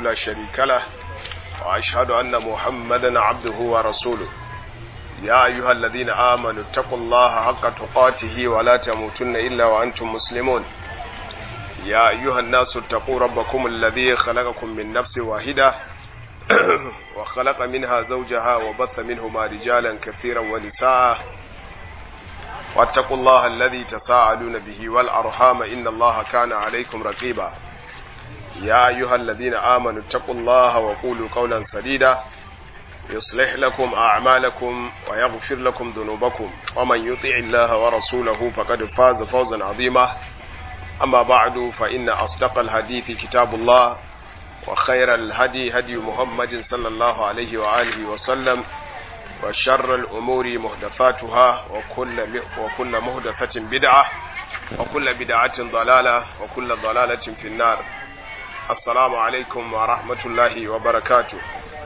لا شريك له وأشهد أن محمدا عبده ورسوله يا أيها الذين آمنوا اتقوا الله حق تقاته ولا تموتن إلا وأنتم مسلمون يا أيها الناس اتقوا ربكم الذي خلقكم من نفس واحدة وخلق منها زوجها وبث منهما رجالا كثيرا ونساء واتقوا الله الذي تساءلون به والأرحام إن الله كان عليكم رقيبا يا أيها الذين آمنوا اتقوا الله وقولوا قولا سديدا يصلح لكم أعمالكم ويغفر لكم ذنوبكم ومن يطع الله ورسوله فقد فاز فوزا عظيما أما بعد فإن أصدق الحديث كتاب الله وخير الهدي هدي محمد صلى الله عليه وآله وسلم وشر الأمور محدثاتها وكل وكل محدثة بدعة وكل بدعة ضلالة وكل ضلالة في النار السلام عليكم ورحمة الله وبركاته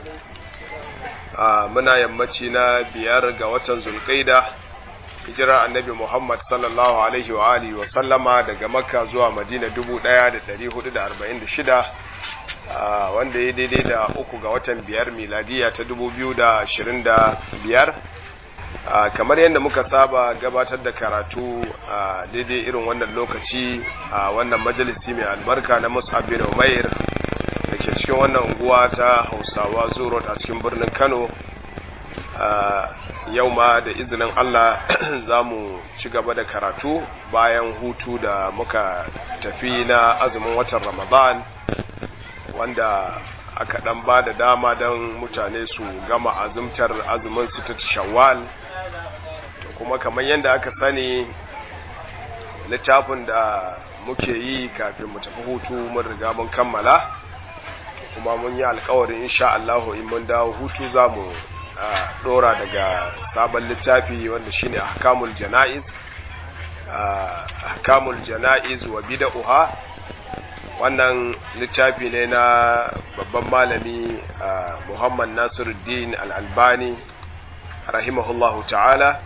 muna yammaci na biyar ga watan zulkaida hijira annabi Muhammad sallallahu alaihi wa alihi wa sallama daga makka zuwa madina 1446 wanda ya daidai da uku ga watan biyar miladiya ta 2025 kamar yadda muka saba gabatar da karatu a daidai irin wannan lokaci a wannan majalisi mai albarka na mus'ab bin umair da ke cikin wannan unguwa ta hausawa zuro a cikin birnin kano yau ma da izinin allah za mu ci gaba da karatu bayan hutu da muka tafi na azumin watan ramadan wanda aka dan ba da dama don mutane su gama azumtar azumin su ta shawwal to kuma kamar yadda aka sani littafin da muke yi kafin mu tafi hutu mun riga mun kammala kuma mun yi alkawarin insha Allah in mun dawo hutu za mu dora daga sabon littafi wanda shine ahkamul janaiz ahkamul janaiz wa bid'uha wannan littafi ne na babban malami Muhammad Nasiruddin Al-Albani rahimahullahu ta'ala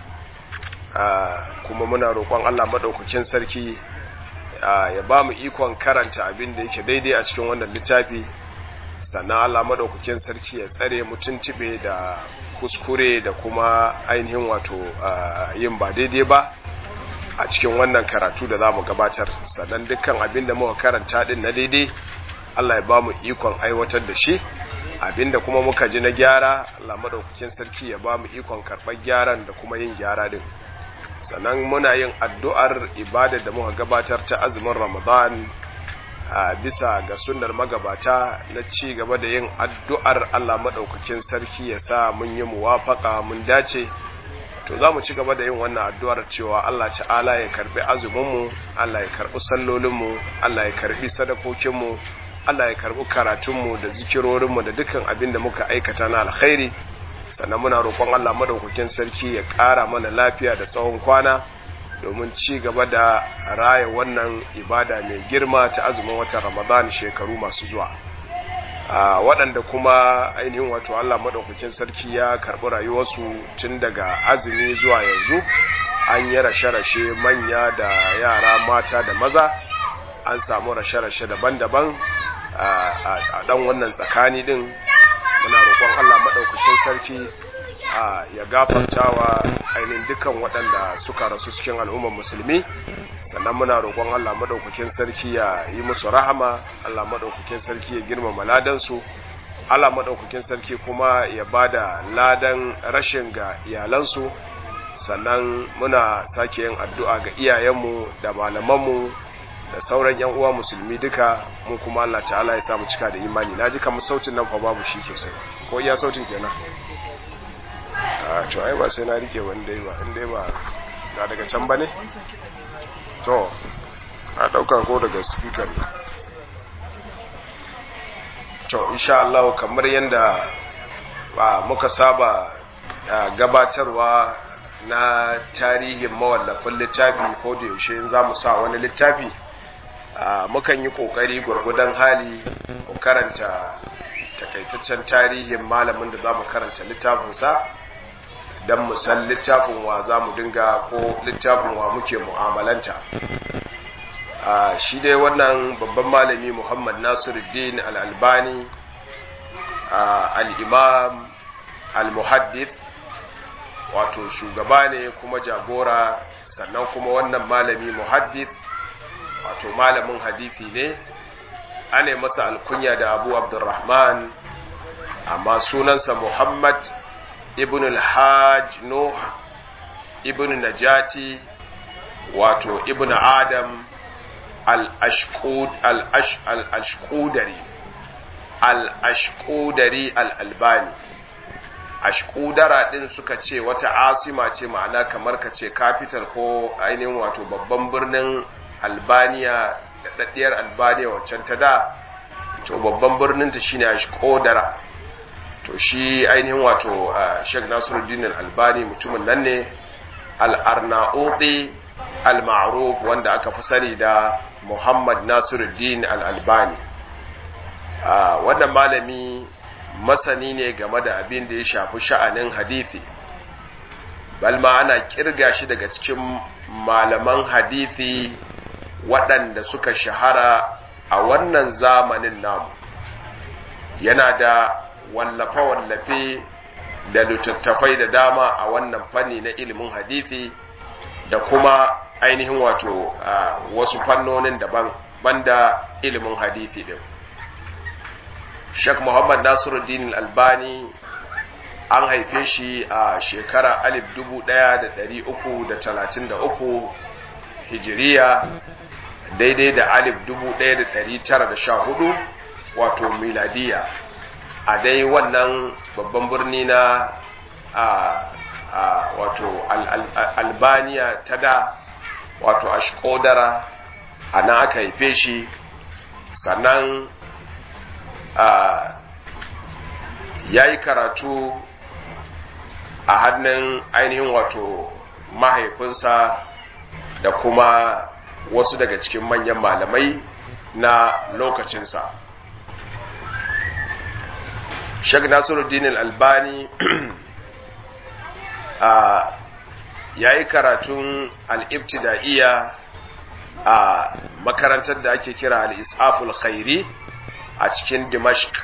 kuma muna roƙon Allah madaukakin sarki ya ba mu ikon karanta abin da yake daidai a cikin wannan littafi sannan Allah madaukakin sarki ya tsare mutuntube da kuskure da kuma ainihin wato yin ba daidai ba a cikin wannan karatu da za mu gabatar sannan dukkan abin da muka karanta din na daidai Allah ya ba mu ikon aiwatar da shi abin da kuma muka ji na gyara Allah madaukakin sarki ya ba mu ikon karɓar gyaran da kuma yin gyara din sannan muna yin addu'ar ibada da muka gabatar ta azumin ramadan a bisa ga sunnar magabata na ci gaba da yin addu'ar Allah maɗaukakin sarki ya sa mun yi muwafaka mun dace to za mu ci gaba da yin wannan addu'ar cewa Allah ta'ala ya karbi azuminmu Allah ya karbi sallolinmu Allah ya karbi sadakokinmu Allah ya karbi karatunmu da zikirorinmu da dukkan abin da muka aikata na alkhairi sannan muna roƙon Allah maɗaukakin sarki ya ƙara mana lafiya da tsawon kwana domin ci gaba da raya wannan ibada mai girma ta azumin watan ramadan shekaru masu zuwa waɗanda kuma ainihin wato allah maɗaukakin sarki ya karɓi rayuwarsu tun daga azumi zuwa yanzu an yi rashe-rashe manya da yara mata da maza an samu rashe-rashe daban-daban a ɗan wannan tsakani ɗin muna roƙon allah maɗaukakin sarki ya gafartawa ainihin dukan waɗanda suka rasu cikin al'ummar musulmi sannan muna roƙon Allah madaukakin sarki ya yi musu rahama Allah madaukakin sarki ya girmama ladansu Allah madaukakin sarki kuma ya bada ladan rashin ga iyalansu sannan muna sake yin addu'a ga iyayenmu da malamanmu da sauran yan uwa musulmi duka mu kuma Allah ta'ala ya samu cika da imani naji kamar sautin nan fa babu shi sosai ko iya sautin kenan a to ai ba sai na rike wanda ba inda ba ta daga can bane to a dauka ko daga speaker ne to insha Allah kamar yanda ba muka saba gabatarwa na tarihin mawallafin littafi ko da yaushe in zamu sa wani littafi mukan yi kokari gurgudan hali mu karanta takaitaccen tarihin malamin da zamu karanta littafinsa don mu san littafin wa za mu dinga ko littafin wa muke mu'amalanta shi dai wannan babban malami muhammad nasiruddin al'albani al-imam al-muhaddith wato shugaba ne kuma jagora sannan kuma wannan malami muhaddith wato malamin hadithi ne ana masa alkunya da abu abdurrahman amma sunansa muhammad ibn al-hajj nuh ibn najati wato ibn adam al-ashqudari al-ashqudari al-albani ashkudara din suka ce wata asima ce ma'ana kamar ka ce capital ko ainihin wato babban birnin albaniya da daddiyar albaniya wancan ta da to babban birnin ta shine ashkudara to shi ainihin wato sheikh nasiruddin albani mutumin nan ne al-arnaudi al-ma'ruf wanda aka fi sani da muhammad nasiruddin al-albani wannan malami masani ne game da abin da ya shafi sha'anin hadithi balma ana kirga shi daga cikin malaman hadithi waɗanda suka shahara a wannan zamanin namu yana da wallafe-wallafe da littattafai da dama a wannan fanni na ilimin hadithi da kuma ainihin wato wasu fannonin daban banda ilimin hadithi din Sheikh Muhammad Nasiruddin Albani an haife shi a shekara 1333 Hijiriya daidai da 1914 wato miladiya a dai wannan babban birni na a wato Albaniya ta da wato Ashkodara a nan aka haife shi sannan ya yi karatu a hannun ainihin wato mahaifinsa da kuma wasu daga cikin manyan malamai na lokacinsa shag nasiruddin albani ya yi karatun al'ibtida'iyya a makarantar da ake kira al'isaful khairi a cikin Dimashq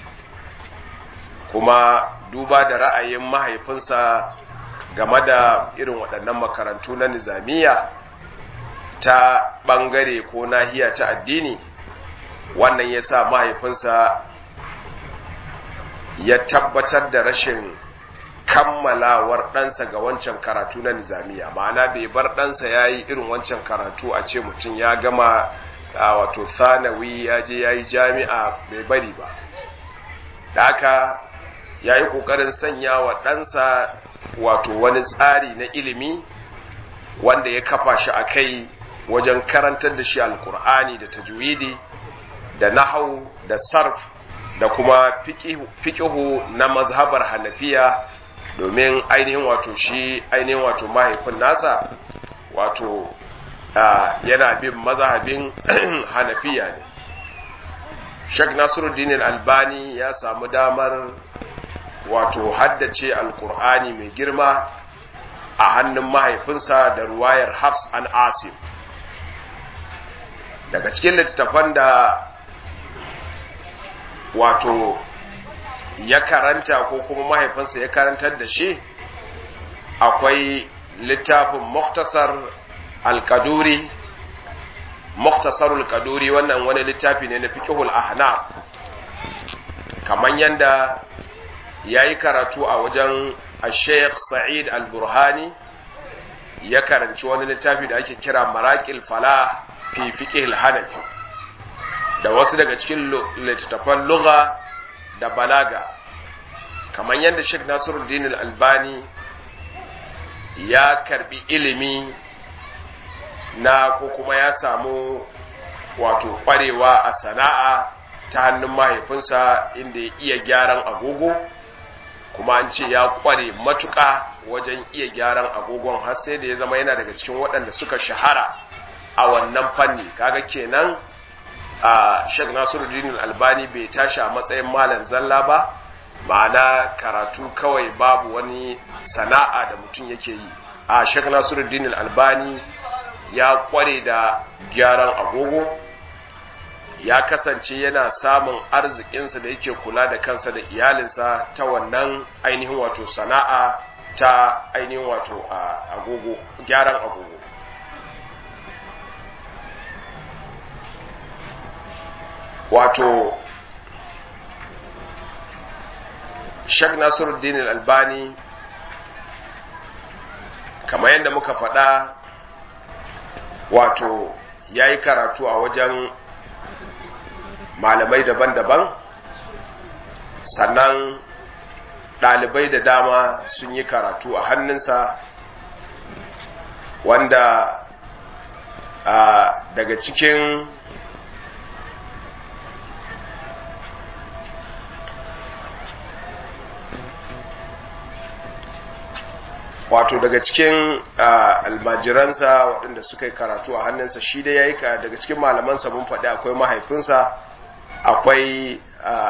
kuma duba da ra'ayin mahaifinsa game da irin waɗannan makarantu na nizamiya ta ɓangare ko nahiya ta addini wannan ya sa mahaifinsa ya tabbatar da rashin kammalawar ɗansa ga wancan karatu na nizamiya ma'ana bai bar ɗansa ya yi irin wancan karatu a ce mutum ya gama a wato sanawi ya je ya yi jami'a bai bari ba da haka ya yi ƙoƙarin sanya wa ɗansa wato wani tsari na ilimi wanda ya kafa shi a kai wajen karantar da shi alkur'ani da tajwidi da nahau da sarf da kuma fiƙihu na mazhabar hanafiya domin ainihin wato shi ainihin wato mahaifin nasa wato yana bin mazhabin hanafiya ne Sheikh Nasiruddin Albani ya samu damar wato haddace alkur'ani mai girma a hannun mahaifinsa da ruwayar Hafs an Asim daga cikin littattafan da wato ya karanta ko kuma mahaifinsa ya karantar da shi akwai littafin muktasar alkaduri muktasar alkaduri wannan wani littafi ne na fiqhul ahna kamar yanda yayi karatu a wajen Sheikh Sa'id Al-Burhani ya karanci wani littafi da ake kira Maraqil Falah fi fiqhil Hanafi da wasu daga cikin littattafan lugha da balaga kamar yadda Sheikh Nasiruddin Al-Albani ya karbi ilimi na ko kuma ya samu wato kwarewa a sana'a ta hannun mahaifinsa inda ya iya gyaran agogo kuma an ce ya kware matuƙa wajen iya gyaran agogon har sai da ya zama yana daga cikin waɗanda suka shahara a wannan fanni kaga kenan a Sheikh Nasiruddin Albani bai tashi a matsayin malam zalla ba ma'ana karatu kawai babu wani sana'a da mutum yake yi a Sheikh Nasiruddin Albani ya kware da gyaran agogo ya kasance yana samun arzikinsa da yake kula da kansa da iyalinsa ta wannan ainihin wato sana'a ta ainihin wato agogo gyaran agogo wato Sheikh Nasiruddin Al-Albani kamar yadda muka faɗa wato ya yi karatu a wajen malamai daban-daban sannan ɗalibai da dama sun yi karatu a hannunsa wanda daga cikin wato daga cikin almajiransa waɗanda suka yi karatu a hannunsa shi da ya yi daga cikin malamansa mun faɗi akwai mahaifinsa akwai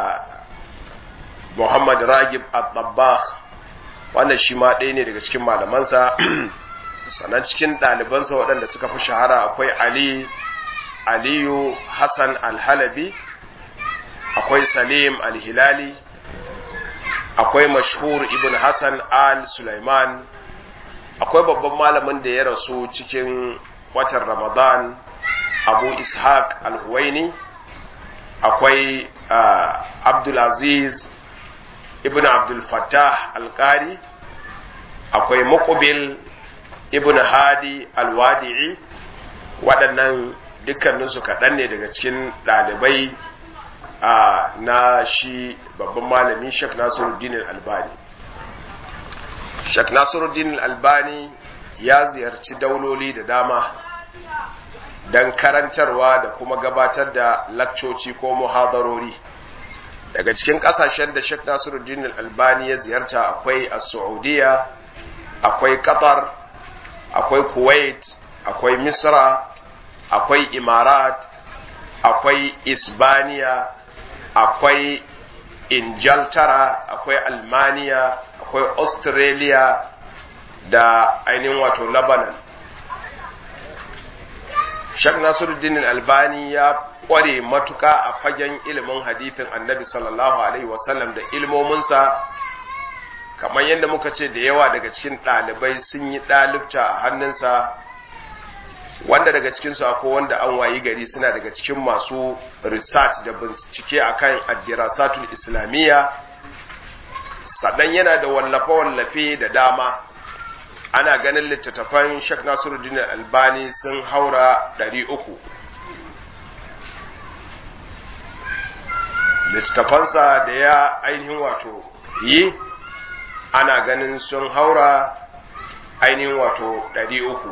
muhammad ragib al-dabbah wannan shi ma ɗaya ne daga cikin malamansa sannan cikin ɗalibansa waɗanda suka fi shahara akwai ali aliyu hassan al-halabi akwai salim al-hilali akwai mashhur ibn hassan al-sulaiman akwai babban malamin da ya rasu cikin watan ramadan abu ishaq al-huwaini akwai abdulaziz ibn abdul fattah al-qari akwai muqbil ibn hadi al-wadi'i waɗannan dukkaninsu kaɗan ne daga cikin ɗalibai na shi babban malami shek nasiruddin al-albani Sheikh Nasiruddin Albani ya ziyarci dauloli da dama don karantarwa da kuma gabatar da lakcoci ko muhadarori. Daga cikin kasashen da Sheikh Nasiruddin Albani ya ziyarta akwai a Saudiya, akwai Qatar, akwai Kuwait, akwai Misra, akwai Imarat, akwai Isbaniya, akwai Injaltara, akwai Almaniya, akwai australia da ainihin wato lebanon shak nasiruddin albani ya kware matuka a fagen ilimin hadithin annabi sallallahu alaihi wasallam da ilmominsa kamar yadda muka ce da yawa daga cikin ɗalibai sun yi ɗalibta a hannunsa wanda daga cikinsu akwai wanda an wayi gari suna daga cikin masu research da bincike akan addirasatul islamiyya sannan yana da wallafe-wallafe da dama ana ganin littattafan Sheikh Nasiruddin Albani sun haura ɗari uku. littattafansa da ya ainihin wato yi ana ganin sun haura ainihin wato ɗari uku.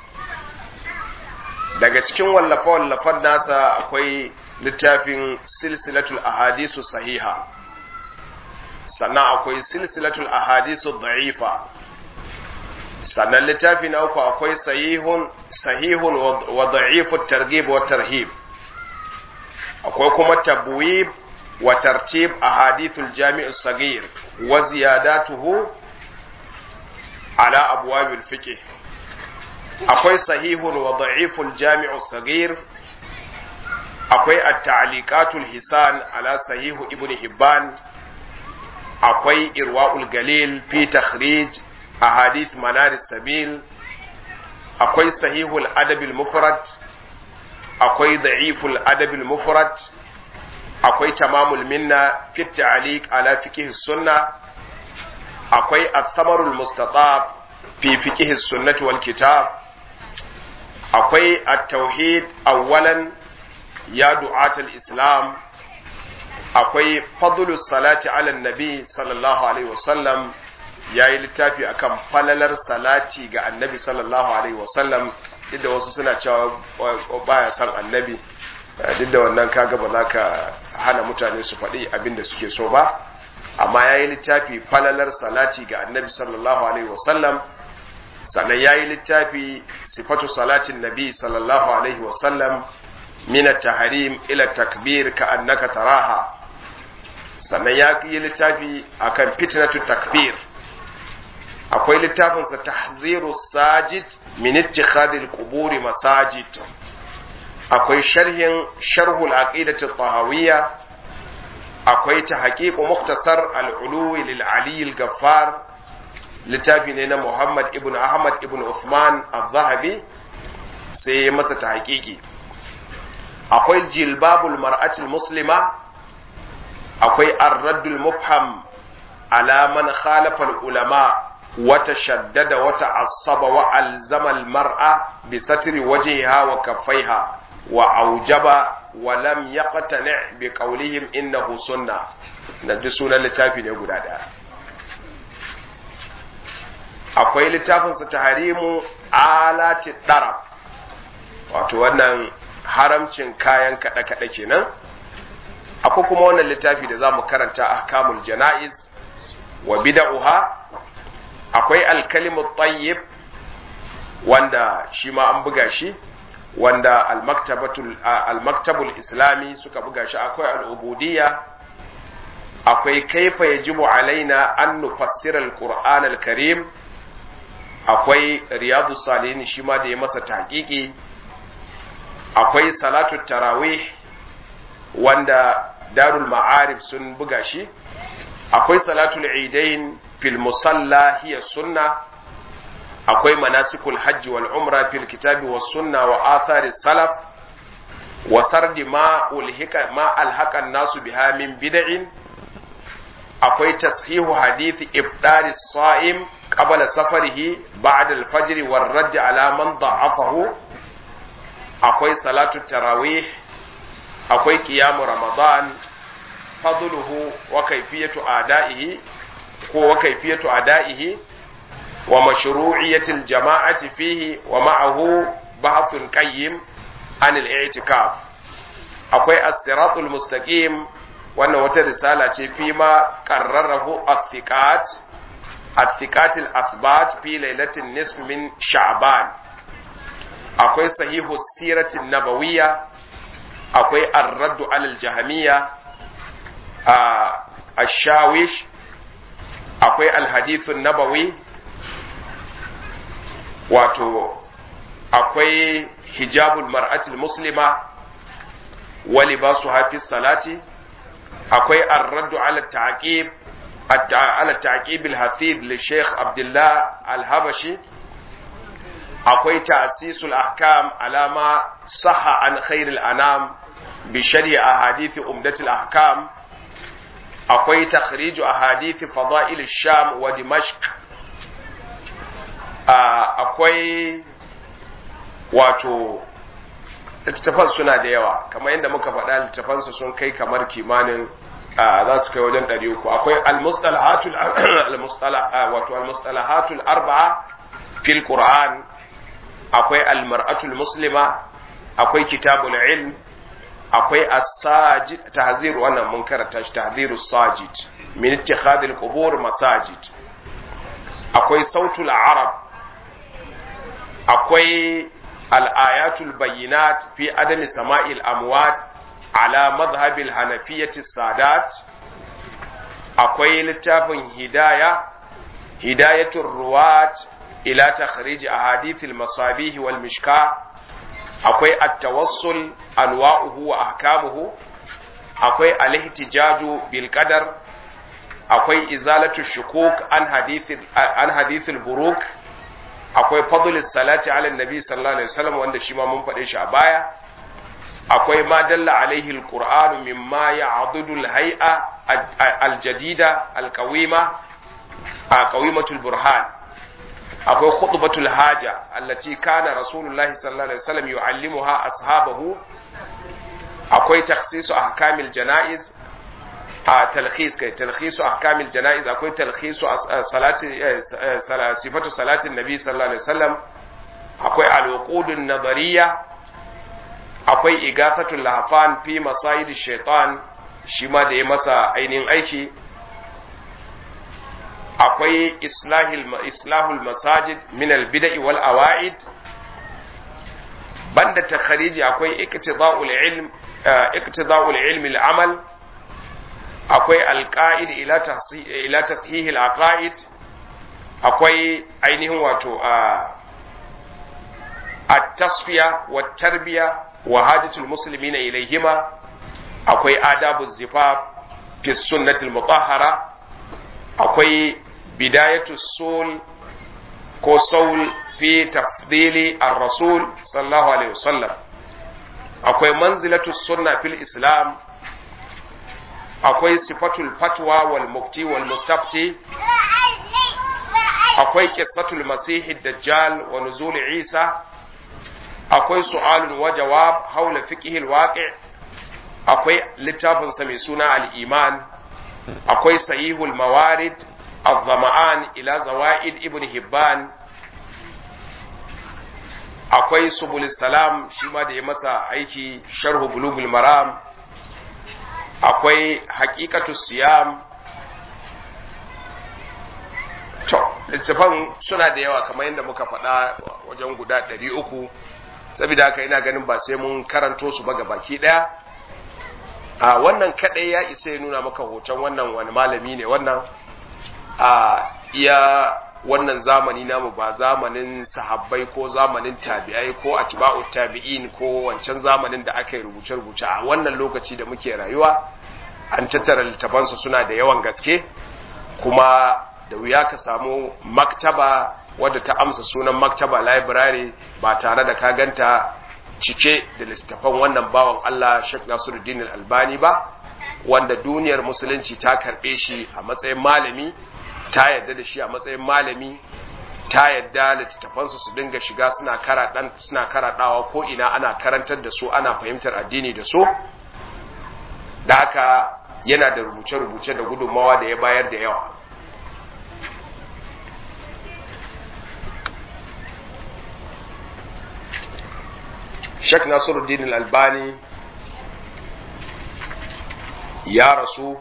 daga cikin wallafe-wallafen nasa akwai littafin silsilatul ahadisu sahiha sannan akwai silsilatul ahadisu da'ifa sannan littafi na uku akwai sahihun sahihun wa da'ifut targhib wa tarhib akwai kuma tabwib wa tartib ahadithul jami'u sagir wa ziyadatuhu ala abwabil fiqh akwai sahihun wa da'iful jami'u sagir akwai at-ta'liqatul hisan ala sahihu ibn hibban akwai irwa'ul galil fi takhrij ahadith manar sabil akwai sahihul adabil mufrad akwai da'iful adabil mufrad akwai tamamul minna fi ta'liq ala fiqh sunna akwai at-thamarul mustatab fi fiqh sunnati wal kitab akwai at-tauhid awwalan ya du'atul islam akwai fadlus salati ala nabi sallallahu alaihi wasallam ya yi littafi akan falalar salati ga annabi sallallahu alaihi wasallam duk da wasu suna cewa baya san annabi duk da wannan kaga ba za ka hana mutane su faɗi abin da suke so ba amma ya yi littafi falalar salati ga annabi sallallahu alaihi wasallam sannan ya yi littafi sifatu salatin nabi sallallahu alaihi wasallam min at-tahrim ila takbir ka annaka taraha sannan ya yi littafi akan fitnatu takbir akwai littafinsa tahziru sajid min ittikhadil quburi masajid akwai sharhin sharhul aqidati tahawiyya akwai ta haƙiƙu muktasar al'uluwi lil ali gaffar littafi ne na muhammad ibn ahmad ibn uthman al-zahabi sai ya masa ta haƙiƙi akwai jilbabul mar'atul muslima akwai arraddul mufham ala man khalafa ulama wata shaddada wata asaba wa alzama al-mar'a bi satri wajhiha wa kaffaiha wa aujaba walam yaqtani bi qawlihim innahu sunna na ji sunan littafi ne guda daya akwai littafin sa tahrimu alati darab wato wannan haramcin kayan kada kada kenan akwai kuma wannan littafi da zamu karanta ahkamul janaiz wa bid'uha akwai al-kalimu tayyib wanda shi ma an buga shi wanda al-maktabul islami suka buga shi akwai al'ubudiyya akwai kaifa yajibu alaina an nufassira al-qur'an al-karim akwai riyadu salihin shi ma da ya masa tahqiqi akwai salatu tarawih wanda darul ma'arif sun buga shi akwai salatul idain fil musalla hiya sunna akwai manasikul hajji wal umra fil kitabi was sunna wa athari salaf wa sardi ma ulhika ma alhaqa nasu biha min bid'in akwai tashihu hadithi ibdari sa'im qabla safarihi ba'da al-fajr war radd ala man da'afahu akwai salatu tarawih akwai qiyamu ramadan fadluhu wa kayfiyatu ada'ihi ko wa kayfiyatu ada'ihi ومشروعية الجماعة فيه ومعه بحث قيم عن الاعتكاف أقوي الصراط المستقيم وأن رسالة فيما قرره الثقات الثقات الأثبات في ليلة النصف من شعبان أقوي صحيح السيرة النبوية أقوي الرد على الجهمية آه الشاوش أقوي الحديث النبوي wato akwai hijabul mar'atul muslima wa libasu hafiz salati akwai ar-raddu ala ta'qib ala ta'qib al-hafid li Sheikh Abdullah al-Habashi akwai ta'sisul ahkam ala ma sahha an khair al-anam bi sharhi ahadith umdat al-ahkam akwai takhrij ahadith fada'il ash-sham wa dimashq akwai wato littattafan suna da yawa kamar yadda muka faɗa littattafansu sun kai kamar kimanin za su kai wajen ɗari uku akwai almustalahatul wato almustalahatul arba'a fil qur'an akwai almar'atul muslima akwai kitabul ilm akwai as-sajid tahzir wannan mun karanta shi tahzirus sajid min ittikhadil qubur masajid akwai sautul arab akwai al'ayatul bayyinat fi adami sama'il amwat ala mazhabil hanafiyyati sadat akwai littafin hidaya hidayatul ruwat ila takhrij ahadithil masabih wal mishka akwai at-tawassul anwa'uhu wa ahkamuhu akwai al-ihtijaju bil qadar akwai izalatu shukuk an hadithil an hadithil buruk akwai fadlis salati ala nabi sallallahu alaihi wasallam wanda shi ma mun faɗe shi a baya akwai ma dalla alaihi alquran mimma ya'dudu alhay'a aljadida alqawima a qawimatul burhan akwai khutbatul haja allati kana rasulullahi sallallahu alaihi wasallam yu'allimuha ashabahu akwai takhsisu ahkamil janaiz a talkhis kai talkhisu ahkamil janaiz akwai talkhisu salati sifatu salatin nabi sallallahu alaihi wasallam akwai alwuqudun nadariya akwai igafatul lahfan fi masayid shaitan shi ma da ya masa ainihin aiki akwai islahil islahul masajid min albid'i wal awaid banda takhariji akwai iktida'ul ilm iktida'ul ilmi al-amal akwai alƙa'id ila tashihil aqaid akwai ainihin wato a at-tasfiya wa tarbiya wa hajjatul muslimina ilaihima akwai adabu zifaf fi sunnatil mutahhara akwai bidayatu sul ko saul fi tafdili ar-rasul sallallahu alaihi wasallam akwai manzilatu sunna fil islam akwai sifatul fatwa wal mufti wal mustafti akwai qissatul masih dajjal wa nuzul isa akwai su'alun wa jawab haula fiqh al-waqi' akwai littafin sa mai suna al-iman akwai sahihul mawarid الظمآن إلى زوائد ابن هبان akwai subul salam shi ma da ya masa aiki sharhu bulugul maram akwai haqiqatu siyam to littafan suna da yawa kamar yadda muka faɗa wajen guda ɗari uku saboda haka ina ganin ba sai mun karanto su ba ga baki ɗaya a wannan kaɗai ya isa ya nuna maka hoton wannan wani malami ne wannan a iya wannan zamani namu ba zamanin sahabbai ko zamanin tabi'ai ko atba'u tabi'in ko wancan zamanin da aka yi rubuce-rubuce a wannan lokaci da muke rayuwa an tattara littafansu suna da yawan gaske kuma da wuya ka samu maktaba wadda ta amsa sunan maktaba library ba tare da ka ganta cike da littafan wannan bawan Allah Sheikh Nasiruddin Al-Albani ba wanda duniyar musulunci ta karbe shi a matsayin malami ta yadda da shi a matsayin malami ta yadda littattafansu su dinga shiga suna karaɗan suna karaɗawa ko ina ana karantar da su ana fahimtar addini da su da haka yana da rubuce-rubuce da gudunmawa da ya bayar da yawa Sheikh Nasiruddin Al-Albani ya rasu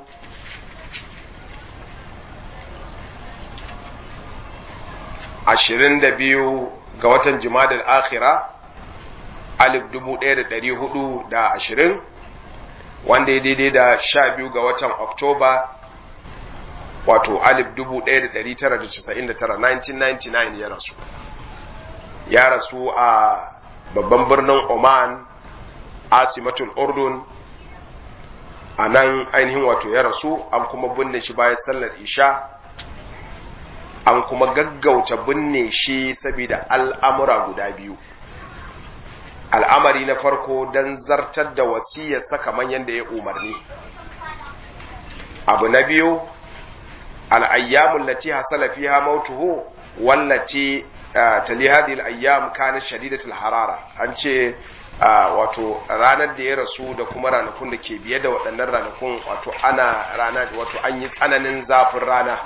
ashirin da biyu ga watan jimadar akhira alif dubu ɗaya da ɗari hudu da ashirin wanda ya daidai da sha biyu ga watan oktoba wato alif dubu ɗaya da ɗari tara da casa'in da tara 1999 ya rasu ya rasu a babban birnin oman asimatul urdun a nan ainihin wato ya rasu an kuma binne shi bayan sallar isha an kuma gaggauta binne shi saboda al'amura guda biyu al'amari na farko don zartar da wasiyarsa kamar yadda ya umarni abu na biyu al'ayyamun lati hasala fiha mautuhu wallaci tali hadhihi al-ayyam kana shadidatul harara an ce wato ranar da ya rasu da kuma ranakun da ke biye da waɗannan ranakun wato ana rana wato an yi tsananin zafin rana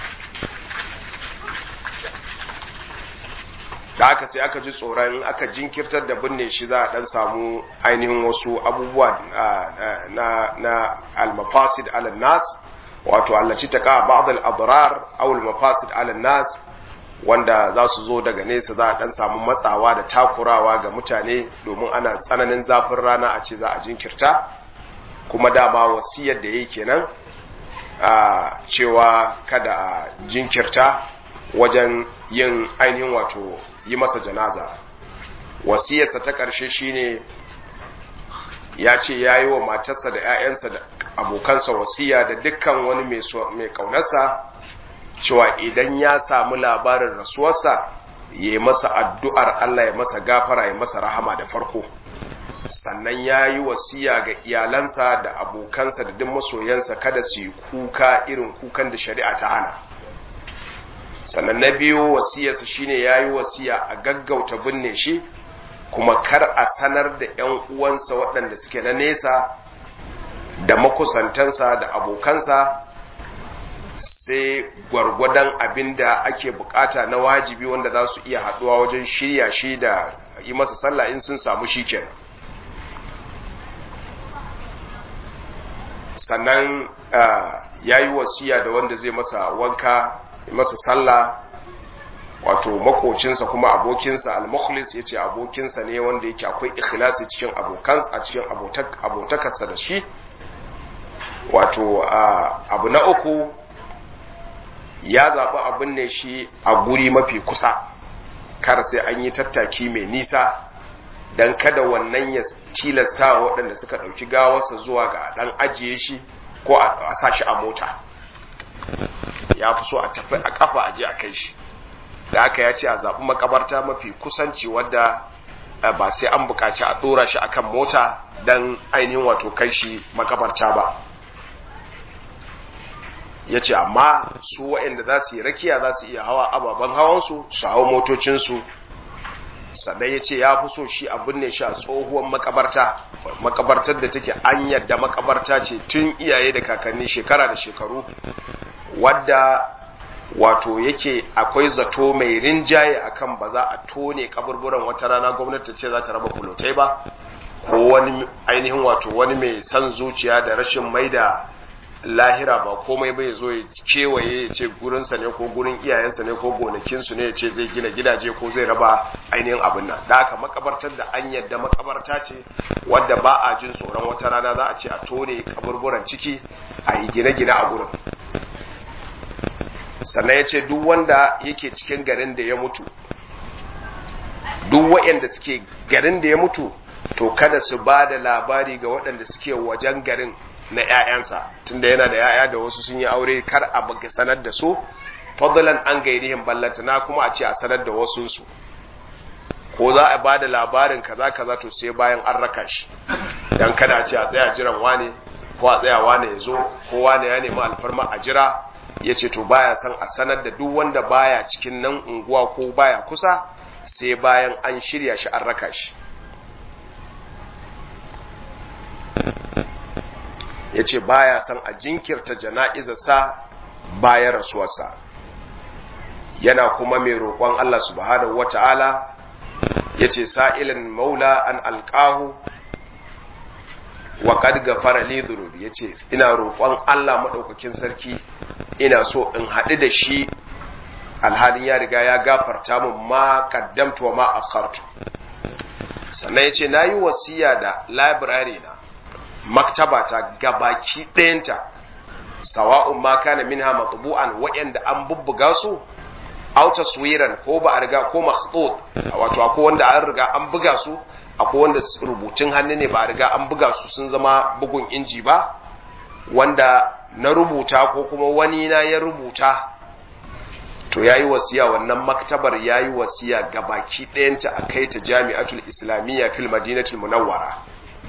da haka sai aka ji tsoron aka jinkirtar da binne shi za a dan samu ainihin wasu abubuwa na na al-mafasid ala nas wato allaci ta ka ba'd al-adrar aw al-mafasid ala nas wanda za su zo daga nesa za a dan samu matsawa da takurawa ga mutane domin ana tsananin zafin rana a ce za a jinkirta kuma dama wasiyar da yake kenan a cewa kada a jinkirta wajen yin ainihin wato yi masa janaza wasiyarsa ta ƙarshe shine ya ce ya yi wa matarsa da 'ya'yansa da abokansa wasiya da dukkan wani mai ƙaunarsa cewa idan ya samu labarin rasuwarsa ya yi masa addu'ar Allah ya masa gafara ya masa rahama da farko sannan ya yi wasiya ga iyalansa da abokansa da duk masoyansa kada su yi kuka irin kukan da shari'a ta hana sannan na biyu wasiyarsa shine ya yi wasiya a gaggauta binne shi kuma kar a sanar da 'yan uwansa waɗanda suke na nesa da makusantansa da abokansa sai gwargwadon abin da ake bukata na wajibi wanda za su iya haɗuwa wajen shirya shi da yi masa sallah in sun samu shi kenan sannan ya yi wasiya da wanda zai masa wanka masa sallah wato makocinsa kuma abokinsa al-mukhlis yace abokinsa ne wanda yake akwai ikhlasi cikin abokan a cikin abotakarsa da shi wato abu na uku ya zaɓi abin ne shi a guri mafi kusa kar sai an yi tattaki mai nisa don kada wannan ya tilasta waɗanda suka ɗauki gawarsa zuwa ga ɗan ajiye shi ko a sa shi a mota ya fi so a tafi a kafa aje a kai shi da aka ya ce a zaɓi makabarta mafi kusanci wadda ba sai an buƙaci a ɗora shi akan mota don ainihin wato kai shi makabarta ba ya ce amma su waɗanda za su yi rakiya za su iya hawa ababen hawansu su hau motocinsu sannan ya ce ya fi so shi abin ne shi a tsohuwar makabarta makabartar da take an yadda makabarta ce tun iyaye da kakanni shekara da shekaru wadda wato yake akwai zato mai rinjaye akan ba za a tone kaburburan wata rana gwamnati ce za ta raba kulotai ba ko wani ainihin wato wani mai san zuciya da rashin mai da lahira ba komai bai zo ya kewaye ya ce gurinsa ne ko gurin iyayensa ne ko gonakinsu ne ya ce zai gina gidaje ko zai raba ainihin abin nan da aka makabartar da an yadda makabarta ce wadda ba a jin tsoron wata rana za a ce a tone kaburburan ciki a yi gine-gine a gurin sannan ya ce duk wanda yake cikin garin da ya mutu duk waɗanda suke garin da ya mutu to kada su ba da labari ga waɗanda suke wajen garin na ‘ya'yansa tunda yana da ‘ya'ya da wasu sun yi aure kar a baka sanar da su fadlan an gairihin ballantana kuma a ce a sanar da wasunsu ko za a ba da labarin kaza kaza to sai bayan an raka shi dan kada a ce a tsaya jiran wane ko a tsaya wane ya zo ko wane ya nemi alfarma a jira ya ce to baya son a sanar da duk wanda baya cikin nan unguwa ko baya kusa sai bayan an shirya shi an raka shi ya ce baya son a jinkirta jana'izarsa bayan rasuwarsa yana kuma mai roƙon Allah subhanahu wata'ala ya ce sa'ilin maula an alƙahu wa kad gafara li dhunubi yace ina roƙon Allah madaukakin sarki ina so in haɗu da shi alhalin ya riga ya gafarta min ma qaddamtu wa ma akhartu sannan yace nayi wasiya da library na maktaba ta gabaki ɗayanta sawa'un ma kana minha matbu'an wa'anda an bubbuga su aw taswiran ko ba a riga ko makhtut wato akwai wanda an riga an buga su akwai wanda rubutun hannu ne ba a riga an buga su sun zama bugun inji ba wanda na rubuta ko kuma wani na ya rubuta to yayi wasiya wannan maktabar yayi wasiya gabaki ɗayanta a kai ta jami'atul islamiyya fil madinatul munawwara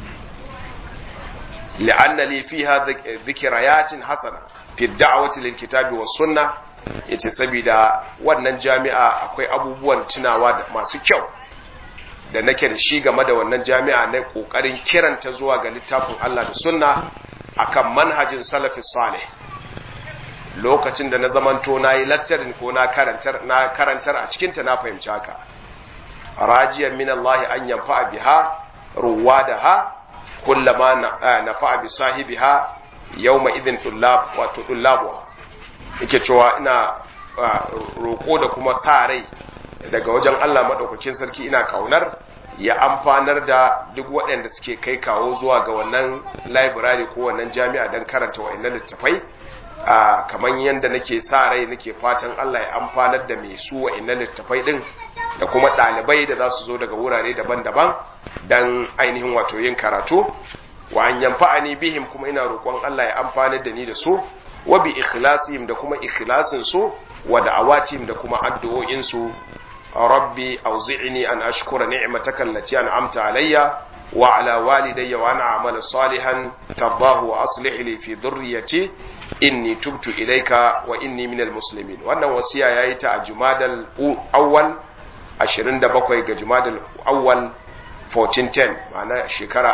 li'anna li fiha dhikrayatin hasana fi da'wati lil kitabi was sunnah yace saboda wannan jami'a akwai abubuwan tunawa da masu kyau da nake da shi game da wannan jami'a na kokarin kiranta zuwa ga littafin Allah da sunna akan manhajin salafi salih lokacin da na zamanto na yi lecturing ko na karantar na karantar a cikin ta na fahimci haka rajiyan min Allah an yanfa biha ruwadaha kullama nafa bi sahibiha yawma idin tullab wato tullabu yake cewa ina roko da kuma sa rai daga wajen Allah maɗaukakin sarki ina kaunar ya amfanar da duk waɗanda suke kai kawo zuwa ga wannan library ko wannan jami'a don karanta wa'annan littafai kamar yadda nake sa rai nake fatan Allah ya amfanar da mai su wa'annan littafai din da kuma ɗalibai da za su zo daga wurare daban-daban don ainihin wato yin karatu wa an yanfa'ani bihim kuma ina roƙon Allah ya amfanar da ni da su wa bi ikhlasihim da kuma ikhlasin su wa da'awatihim da kuma addu'o'in su rabbi auzi'ni an ashkura ni'mataka allati an'amta alayya wa ala walidayya wa an a'mala salihan tardahu wa aslih li fi dhurriyyati inni tubtu ilayka wa inni minal muslimin wannan wasiya yayi ta a jumadal awwal 27 ga jumadal awwal 1410 ma'ana shekara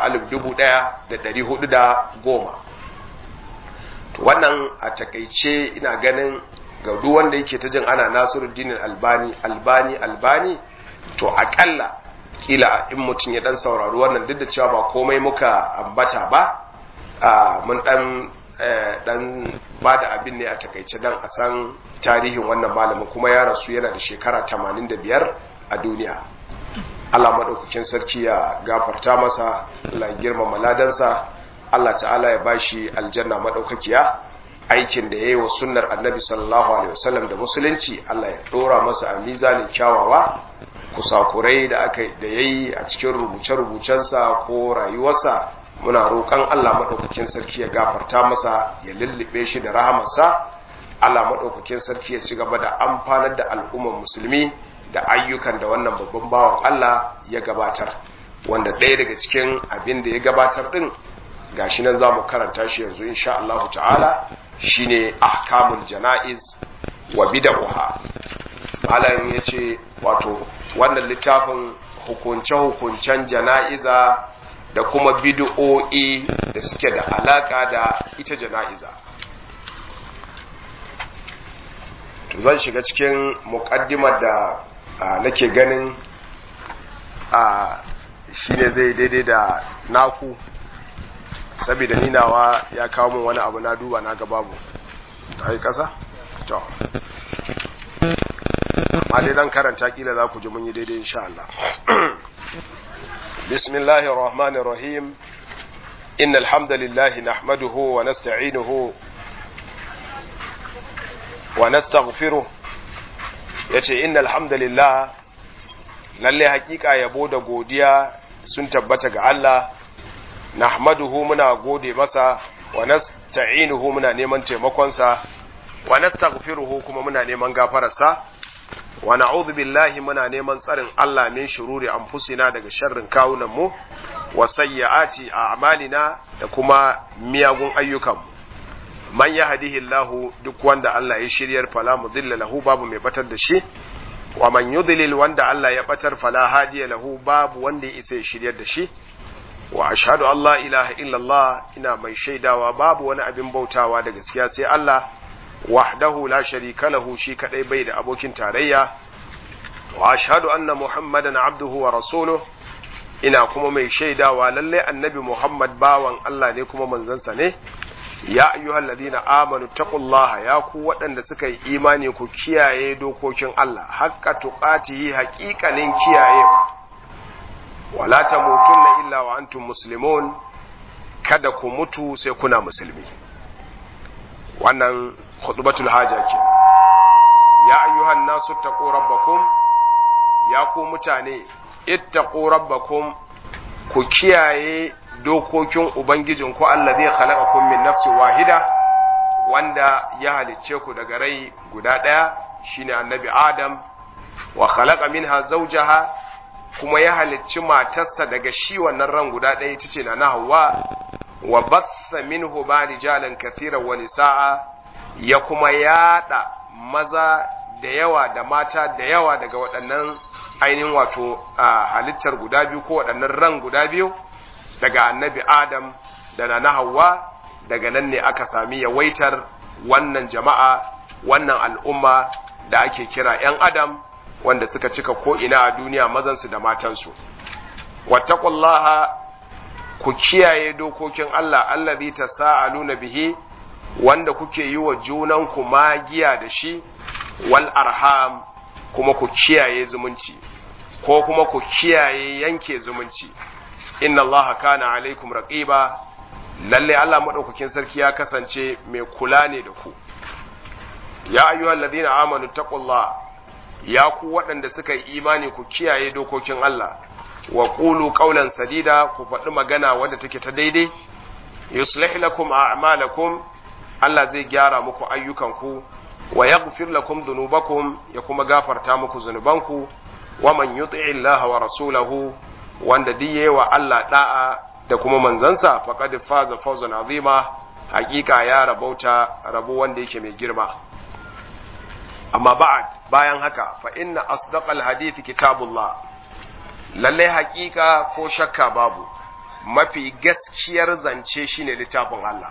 1410 to wannan a takaice ina ganin ga duk wanda yake ta jin ana Nasiruddin Albani Albani Albani to akalla kila in mutum ya dan saurari wannan duk da cewa ba komai muka ambata ba mun dan dan ba da abin ne a takaice dan a san tarihin wannan malamin kuma ya rasu yana da shekara 85 a duniya Allah madaukakin sarki ya gafarta masa Allah ya girmama ladansa Allah ta'ala ya bashi aljanna madaukakiya aikin da yayi wa sunnar annabi sallallahu alaihi wasallam da musulunci Allah ya dora masa a mizanin kyawawa kusakurai da aka da yayi a cikin rubuce-rubucensa ko rayuwarsa muna roƙon Allah maɗaukakin sarki ya gafarta masa ya lullube shi da rahamarsa Allah maɗaukakin sarki ya ci gaba da amfanar da al'ummar musulmi da ayyukan da wannan babban bawan Allah ya gabatar wanda ɗaya daga cikin abin da ya gabatar ɗin gashi nan za mu karanta shi yanzu insha Allah ta'ala shine ahkamul jana'iz wa bid'uha malam yace wato wannan littafin hukunce-hukuncen jana'iza da kuma bid'o'i da suke da alaka da ita jana'iza to zan shiga cikin muƙaddimar da nake ganin a shine zai daidai da naku saboda ninawa ya kawo min wani abu na duba na ga babu ta yi ƙasa? to amma dai zan karanta kila za ku ji mun yi daidai insha Allah bismillahir rahmanir rahim innal hamdalillahi nahmaduhu wa nasta'inuhu wa nastaghfiruh yace innal hamdalillah lalle hakika yabo da godiya sun tabbata ga Allah nahmaduhu muna gode masa wa nasta'inuhu muna neman taimakonsa wa nastaghfiruhu kuma muna neman gafararsa wa na'udhu billahi muna neman tsarin Allah min shururi anfusina daga sharrin kawunan mu wa sayyiati a'malina da kuma miyagun ayyukan mu man yahdihillahu duk wanda Allah ya shiryar fala mudilla lahu babu mai batar da shi wa man yudlil wanda Allah ya batar fala hadiya lahu babu wanda ya isa ya shiryar da shi wa ashhadu an la ilaha illallah ina mai shaidawa babu wani abin bautawa da gaskiya sai Allah wahdahu la sharika lahu shi kadai bai da abokin tarayya wa ashhadu anna muhammadan abduhu wa rasuluhu ina kuma mai shaidawa lalle annabi muhammad bawan Allah ne kuma manzansa ne ya ayyuhal ladina amanu taqullaha ya ku waɗanda suka yi imani ku kiyaye dokokin Allah haqqa tuqatihi haqiqanin kiyayewa wala tamutunna illa wa antum muslimun kada ku mutu sai kuna musulmi wannan khutbatul haja ke ya ayyuhan nasu taqu rabbakum ya ku mutane ittaqu rabbakum ku kiyaye dokokin ubangijin ku allazi khalaqakum min nafsin wahida wanda ya halicce ku daga rai guda daya shine annabi adam wa khalaqa minha zawjaha kuma ya halicci matarsa daga shi wannan ran guda ɗaya ita ce na na hawa wa batsa minhu ba rijalan kathiran wa nisa'a ya kuma yada maza da yawa da mata da yawa daga waɗannan ainihin wato halittar guda biyu ko waɗannan ran guda biyu daga annabi adam da na na hawa daga nan ne aka sami yawaitar wannan jama'a wannan al'umma da ake kira 'yan adam wanda suka cika ko'ina a duniya mazansu da matansu. Wattakullaha ku kiyaye dokokin Allah, allazi ta sa'aluna bihi, wanda kuke yi wa junanku magiya da shi, wal arham kuma ku kiyaye zumunci, ko kuma ku kiyaye yanke zumunci. Inna Allah kana alaikum raqiba lalle Allah maɗaukakin sarki ya kasance mai kula ne da ku. Ya ayyuhal ladina amanu taqullaha ya ku waɗanda suka yi imani ku kiyaye dokokin Allah wa qulu qawlan sadida ku faɗi magana wadda take ta daidai yuslih lakum a'malakum Allah zai gyara muku ayyukanku wa yaghfir lakum dhunubakum ya kuma gafarta muku zunubanku wa man yuti'i Allah wa rasulahu wanda diye wa Allah da'a da kuma manzansa faqad faza fawzan azima hakika ya rabauta rabo wanda yake mai girma amma ba'ad bayan haka fa inna asdaqal hadith kitabullah lalle hakika ko shakka babu mafi gaskiyar zance shine littafin Allah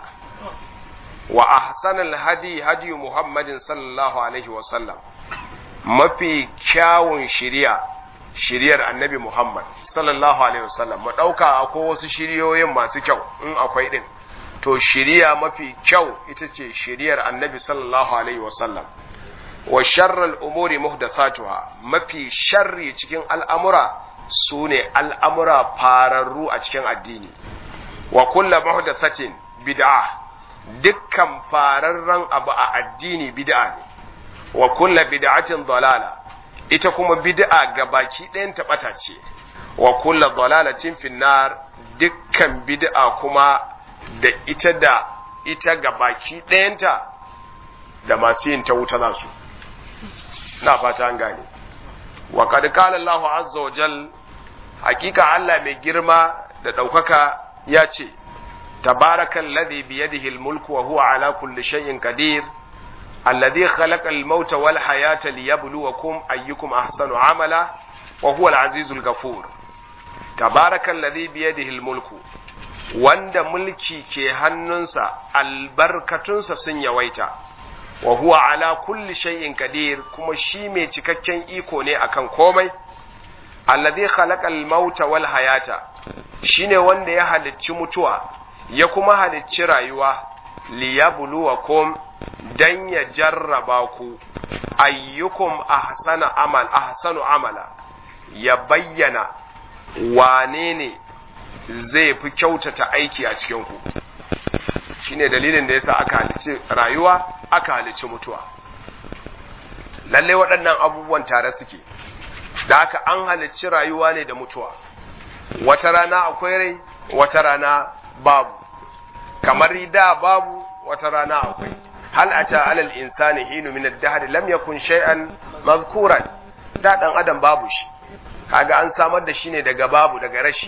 wa ahsanal hadi hadi muhammadin sallallahu alaihi wa sallam mafi kyawun shiriya shiriyar annabi muhammad sallallahu alaihi wa sallam mu dauka akwai wasu shiriyoyin masu kyau in akwai din to shiriya mafi kyau ita ce shiriyar annabi sallallahu alaihi wa sallam wa sharral umuri muhdathatuha mafi sharri cikin al'amura sune al'amura fararru a cikin addini wa kullu muhdathatin bid'a dukkan fararren abu a addini bid'a ne wa kullu bid'atin dalala ita kuma bid'a ga baki ɗayan taɓata ce wa kulla dalalatin finnar dukkan bid'a kuma da ita da ita ga baki ɗayanta da masu yin ta wuta za su na fata an gane wa kad qala Allah azza wa jal hakika Allah mai girma da ɗaukaka ya ce tabarakal ladhi bi yadihi al-mulku wa huwa ala kulli shay'in qadir alladhi khalaqa al-mauta wal hayata liyabluwakum ayyukum ahsanu amala wa huwa al-azizul ghafur tabarakal ladhi bi yadihi al-mulku wanda mulki ke hannunsa albarkatunsa sun yawaita wa huwa ala kulli shay'in qadir kuma shi mai cikakken iko ne akan komai alladhi khalaqal mauta wal hayata shine wanda ya halicci mutuwa ya kuma halicci rayuwa liyabluwakum dan ya jarraba ku ayyukum ahsana amal ahsanu amala ya bayyana wane ne zai fi kyautata aiki a cikin ku shine dalilin da yasa aka halicci rayuwa aka halicci mutuwa lalle waɗannan abubuwan tare suke da aka an halicci rayuwa ne da mutuwa wata rana akwai rai wata rana babu kamar da babu wata rana akwai hal ata alal insani hinu min ad-dahr lam yakun shay'an mazkuran da dan adam babu shi kaga an samar da shi ne daga babu daga rashi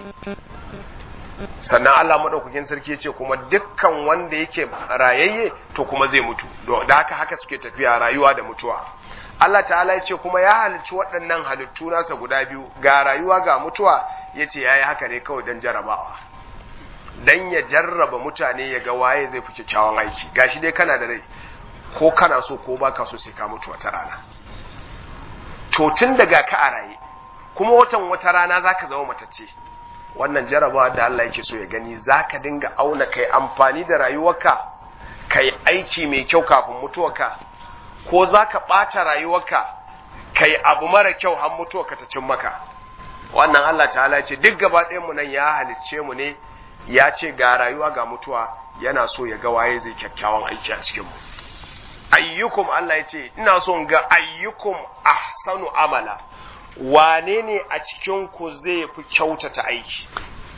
sannan Allah madaukakin sarki ya ce kuma dukkan wanda yake rayayye to kuma zai mutu da haka haka suke tafiya rayuwa da mutuwa Allah ta'ala ya ce kuma ya halicci waɗannan halittu nasa guda biyu ga rayuwa ga mutuwa ya ce ya yi haka ne kawai don jarabawa don ya jarraba mutane ya ga waye zai fi kyakkyawan aiki gashi dai kana da rai ko kana so ko baka so sai ka mutu wata rana to tun daga ka a raye kuma watan wata rana zaka zama matacce wannan jarabawa da Allah yake so ya gani zaka dinga auna kai amfani da rayuwarka kai aiki mai kyau kafin mutuwarka ko za ka ɓata rayuwarka kai abu mara kyau har mutuwa ka ta cin maka wannan Allah ta'ala ce duk gaba mu nan ya halicce mu ne ya ce ga rayuwa ga mutuwa yana so ya ga waye zai kyakkyawan aiki a cikin mu ayyukum Allah ya ce ina so ga ayyukum ahsanu amala wane ne a cikin ku zai fi kyautata aiki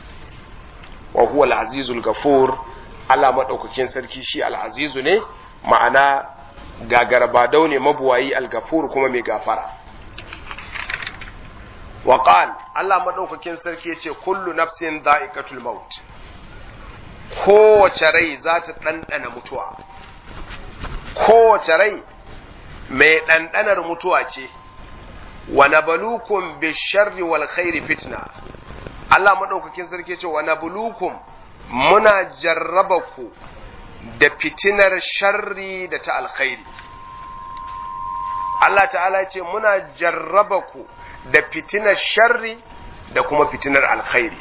wa huwa al-azizul ghafur Allah madaukakin sarki shi al-azizu ne ma'ana gagarabadau ne mabuwayi al-ghafur kuma mai gafara wa qal Allah madaukakin sarki yace kullu nafsin dha'iqatul maut kowace rai za ta ɗanɗana mutuwa kowace rai mai ɗanɗanar mutuwa ce wa nabalukum bisharri wal khairi fitna Allah madaukakin sarki ce wa nabluukum muna jarraba ku da fitinar sharri da ta alkhairi Allah ta'ala ce muna jarraba ku da fitinar sharri da kuma fitinar alkhairi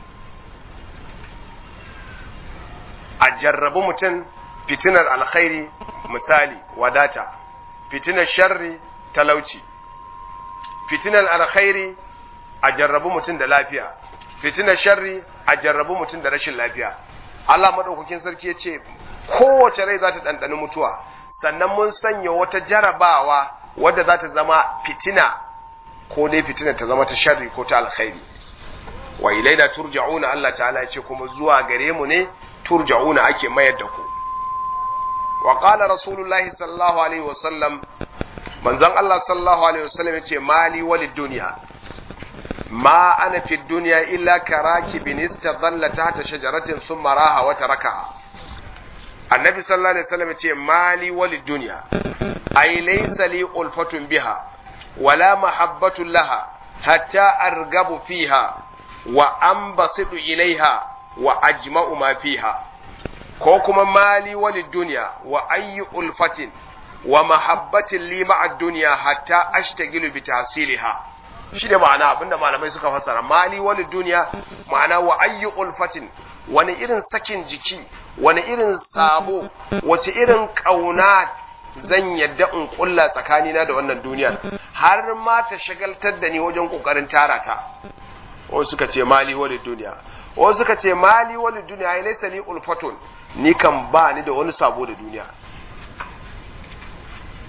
a jarrabu mutum fitinar alkhairi misali wadata fitinar sharri talauci fitinar alkhairi a jarrabu mutum da lafiya fitinar sharri a jarrabu mutum da rashin lafiya Allah madaukakin sarki ya ce kowace rai za ta ɗanɗani mutuwa sannan mun sanya wata jarabawa wadda za ta zama fitina ko dai fitina ta zama ta sharri ko ta alkhairi wa ilaina turja'una Allah ta'ala ya ce kuma zuwa gare mu ne turja'una ake mayar da ku wa qala rasulullahi sallallahu alaihi wasallam manzon Allah sallallahu alaihi wasallam yace mali walid dunya ma ana fi dunya illa karakibin istadalla tahta shajaratin thumma raha wa tarakaha annabi sallallahu alaihi wasallam yace mali walid dunya ay laysa li ulfatun biha wala mahabbatun laha hatta argabu fiha wa anbasitu ilaiha wa ajma'u ma fiha ko kuma mali walid dunya wa ayyu ulfatin wa mahabbatin li ma'a dunya hatta ashtagilu bi tahsiliha shi ne ma'ana abinda malamai suka fassara mali walid dunya ma'ana wa ayyu ulfatin wani irin sakin jiki wani irin sabo wace irin kauna zan yadda in kulla tsakanina da wannan duniyar har ma ta shagaltar da ni wajen kokarin tara ta wasu suka ce mali walid dunya wasu suka ce mali walid dunya ai laysa li ulfatun ni kan ba ni da wani sabo da duniya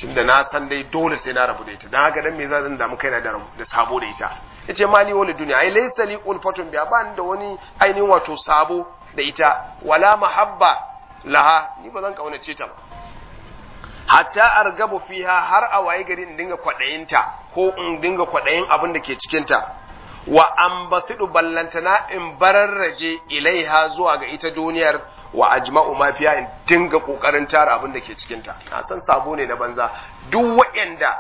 tunda na san dai dole sai na rabu da ita dan haka dan me zan damu kaina da da sabo da ita yace mali wal duniya ai laysa li ulfatun biya ba da wani ainihin wato sabo da ita wala mahabba laha ni ba zan kaunace ta ba hatta argabu fiha har a waye gari in dinga kwadayinta ko in dinga kwadayin abin da ke cikin ta wa ambasidu ballantana in bararraje ilaiha zuwa ga ita duniyar wa ajma'u ma fiya in dinga kokarin tara abin da ke cikin ta na san sabo ne na banza duk waɗanda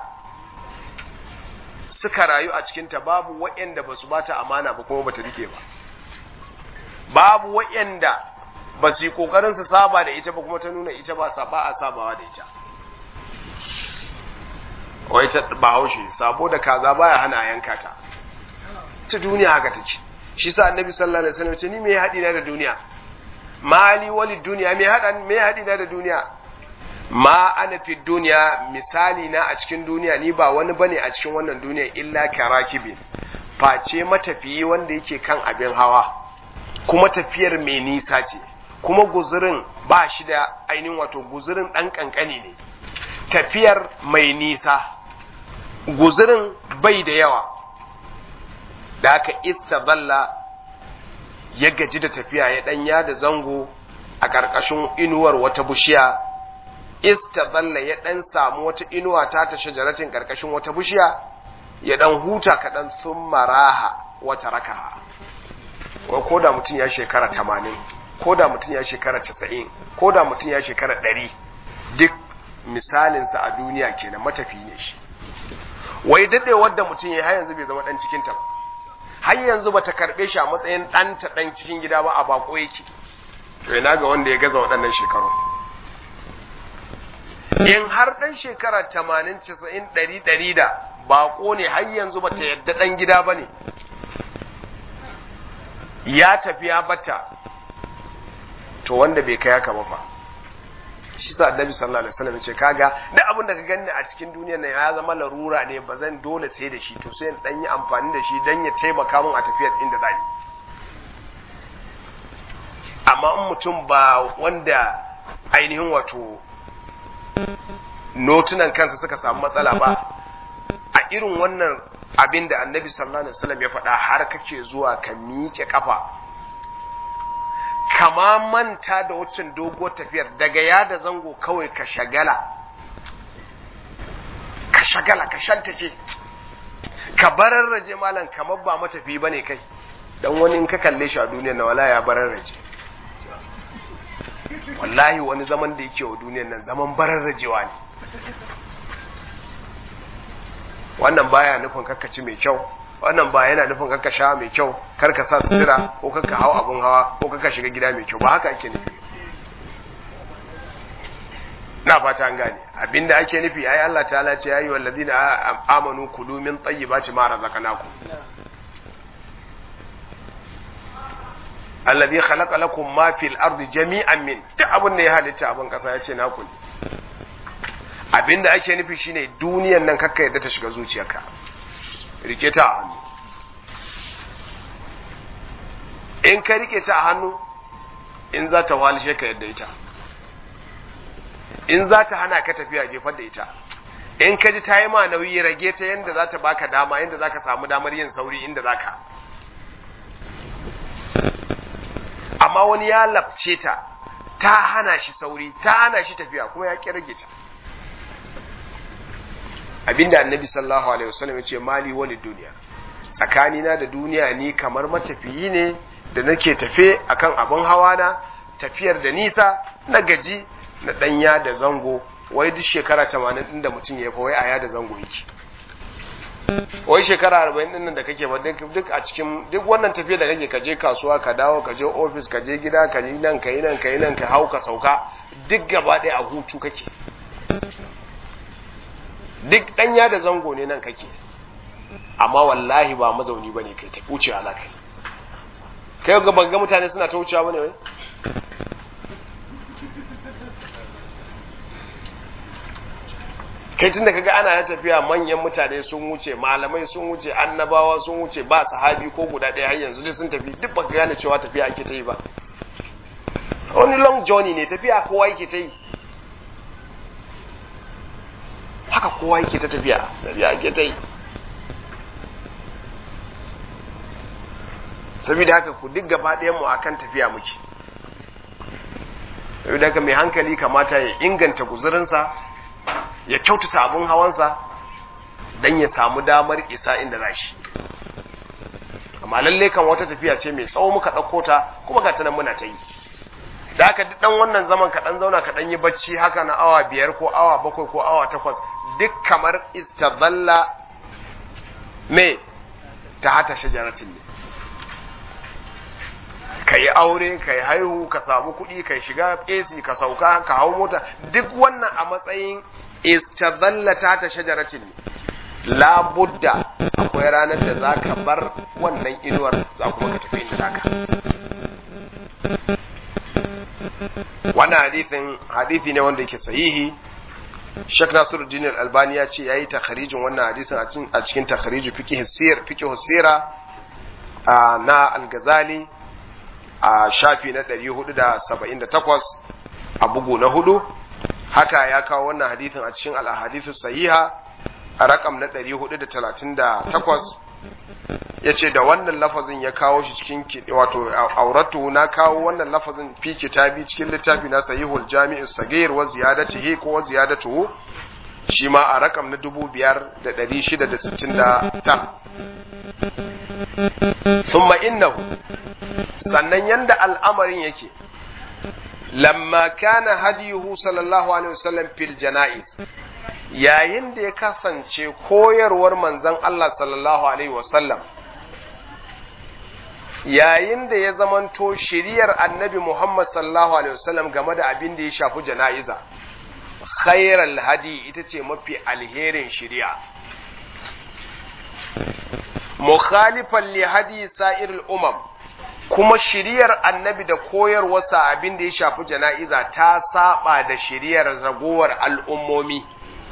suka rayu a cikin ta babu waɗanda basu bata amana ba kuma bata rike ba babu waɗanda ba su yi kokarin su saba da ita ba kuma ta nuna ita ba saba a sabawa da ita wai ta bahaushe sabo da kaza baya hana a yanka ta ta duniya haka take shi sa annabi sallallahu alaihi wasallam ce ni me haɗi na da duniya mali wali duniya me haɗa me haɗi na da duniya ma ana fi duniya misali na a cikin duniya ni ba wani bane a cikin wannan duniya illa karakibin face matafiyi wanda yake kan abin hawa kuma tafiyar mai nisa ce kuma guzurin ba shi da ainihin wato guzurin ɗan ƙanƙani ne tafiyar mai nisa guzurin bai da yawa da aka istadalla ya gaji da tafiya ya ɗanya da zango a ƙarƙashin inuwar wata bishiya istadalla ya ɗan samu wata inuwa ta ta shajaratin ƙarƙashin wata bishiya ya ɗan huta kaɗan sun maraha wata rakaha ko da mutum ya shekara tamanin ko da mutum ya shekara casa'in ko da mutum ya shekara ɗari duk misalinsa a duniya kenan matafi ne shi wai daɗe wadda mutum ya har yanzu bai zama ɗan cikinta ba har yanzu ba ta karɓe shi a matsayin ɗanta ɗan cikin gida ba a bako yake to ina ga wanda ya gaza waɗannan shekaru in har ɗan shekara tamanin casa'in ɗari ɗari da bako ne har yanzu ba ta yadda ɗan gida ba ne ya tafi ya bata to wanda bai kai haka ba fa shi sa annabi sallallahu alaihi wasallam ce kaga duk abin da ka gani a cikin duniyar nan ya zama larura ne ba zan dole sai da shi to sai in dan yi amfani da shi dan ya taimaka min a tafiyar inda zan amma in mutum ba wanda ainihin wato notunan kansa suka samu matsala ba a irin wannan abin da annabi sallallahu alaihi wasallam ya faɗa har kake zuwa ka miƙe kafa kama manta da wucin doguwar tafiyar daga yada zango kawai ka shagala ka shagala ka shantace ka bararraje malam kamar ba matafi bane kai dan wani in ka kalle shi a duniyar na wala ya bararraje wallahi wani zaman da yake wa duniyar nan zaman bararrajewa ne wannan baya nufin kakkaci mai kyau wannan ba yana nufin kakka sha mai kyau kar ka sa sutura ko kakka hau abun hawa ko kakka shiga gida mai kyau ba haka ake nufi na fata an gane abinda ake nufi ai Allah ta'ala ce ayi wallazina amanu kulu min tayyibati ma razaqnakum alladhi khalaqa lakum ma fil ardi jami'an min duk abin da ya halitta abin kasa ya ce naku ne abinda ake nufi shine duniyan nan kakka yadda ta shiga zuciyarka rike ta a hannu in ka rike ta a hannu in za ta walishe ka yadda ita in za ta hana ka tafiya jefar da ita in ka ji ta yi ma nauyi rage ta yadda za ta baka dama yadda za ka samu damar yin sauri inda za ka amma wani ya labce ta ta hana shi sauri ta hana shi tafiya kuma ya ƙi rage ta abinda annabi sallallahu alaihi wasallam ya ce mali wali duniya tsakanina da duniya ni kamar matafiyi ne da nake tafe akan abin hawa na tafiyar da nisa na gaji na danya da zango wai duk shekara 80 din da mutum ya fa wai aya da zango yake wai shekara 40 din nan da kake ba duk a cikin duk wannan tafiya da kake kaje kasuwa ka dawo ka je office ka je gida ka yi nan ka yi nan ka yi nan ka hau ka sauka duk gaba ɗaya a hutu kake duk ɗanya da zango ne nan kake amma wallahi ba mazauni ba ne kai ta wucewa za ka yi kai ga ban ga mutane suna ta wucewa ba ne wai kai tun da kaga ana ya tafiya manyan mutane sun wuce malamai sun wuce annabawa sun wuce ba sahabi ko guda ɗaya har yanzu duk sun tafi duk baka gane cewa tafiya ake ta yi ba wani long journey ne tafiya kowa yake ta yi haka kowa yake ta tafiya tafiya ake ta yi saboda haka ku duk gaba ɗayan mu akan tafiya muke saboda haka mai hankali kamata ya inganta guzurinsa ya kyautata abin hawansa don ya samu damar isa inda za shi amma lalle kan wata tafiya ce mai tsawo muka ɗauko ta kuma ga ta nan muna ta yi da haka duk ɗan wannan zaman ka ɗan zauna ka ɗan yi bacci haka na awa biyar ko awa bakwai ko awa takwas duk kamar istazalla me ta hata shajaratin ne ka yi aure ka yi haihu ka samu kuɗi ka shiga AC ka sauka ka hau mota duk wannan a matsayin istazalla ta hata shajaratin ne labudda akwai ranar da za ka bar wannan inuwar za kuma ka tafi inda za ka wannan hadithin hadithi ne wanda yake sahihi Sheikh Nasiruddin Al-Albani ya ce yayi takharijin wannan hadisin a cikin takhariju fiqh sir fiqh sira na Al-Ghazali a shafi na 478 a bugu na hudu haka ya kawo wannan hadithin a cikin al-ahadithu sahiha a rakam na 438 ya ce da wannan lafazin ya kawo shi cikin wato auratu na kawo wannan lafazin fi kitabi cikin littafi na sahihul jami'in sagir wa ziyadatihi ko wa ziyadatuhu shi ma a rakam na 5669 thumma innahu sannan yanda al'amarin yake lamma kana hadiyuhu sallallahu alaihi wasallam fil janaiz yayin da ya kasance koyarwar manzon Allah sallallahu alaihi wasallam yayin da ya zamanto shiriyar annabi Muhammad sallallahu alaihi wasallam game da abin da ya shafi jana'iza khairal hadi ita ce mafi alherin shiriya mukhalifan li hadi sa'iril umam kuma shiriyar annabi da koyarwarsa abin da ya shafi jana'iza ta saba da shiriyar ragowar al'ummomi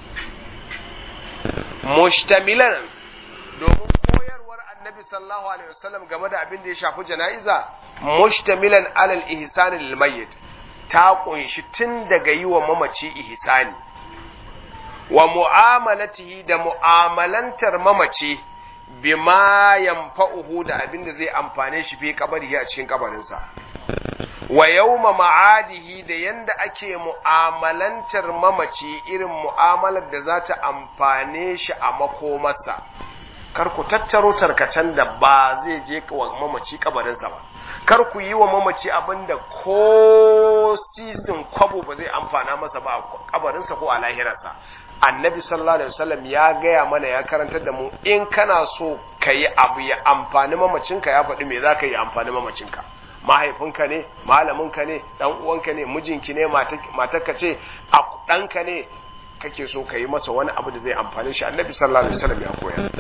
mushtamilan domin koyarwar annabi sallallahu alaihi wasallam game da abin da ya shafi jana'iza mushtamilan alal ihsani lil mayyit ta kunshi tun daga yi wa mamaci ihsani wa mu'amalatihi da mu'amalantar mamaci bima yanfa'uhu da abin da zai amfane shi fi kabari a cikin kabarinsa wa yawma ma'adihi da yanda ake mu'amalantar mamaci irin mu'amalar da za ta amfane shi a makomarsa kar ku tattaro tarkacen da ba zai je wa mamaci kabarinsa ba kar ku yi wa mamaci abin da ko sisin kwabo ba zai amfana masa ba a kabarinsa ko a lahirarsa annabi sallallahu alaihi wasallam ya gaya mana ya karantar da mu in kana so ka yi abu ya amfani mamacinka ya faɗi me za ka yi amfani mamacinka mahaifinka ne malaminka ne dan uwanka ne mijinki ne matarka ce ɗanka ne kake so ka yi masa wani abu da zai amfani shi annabi sallallahu alaihi wasallam ya koya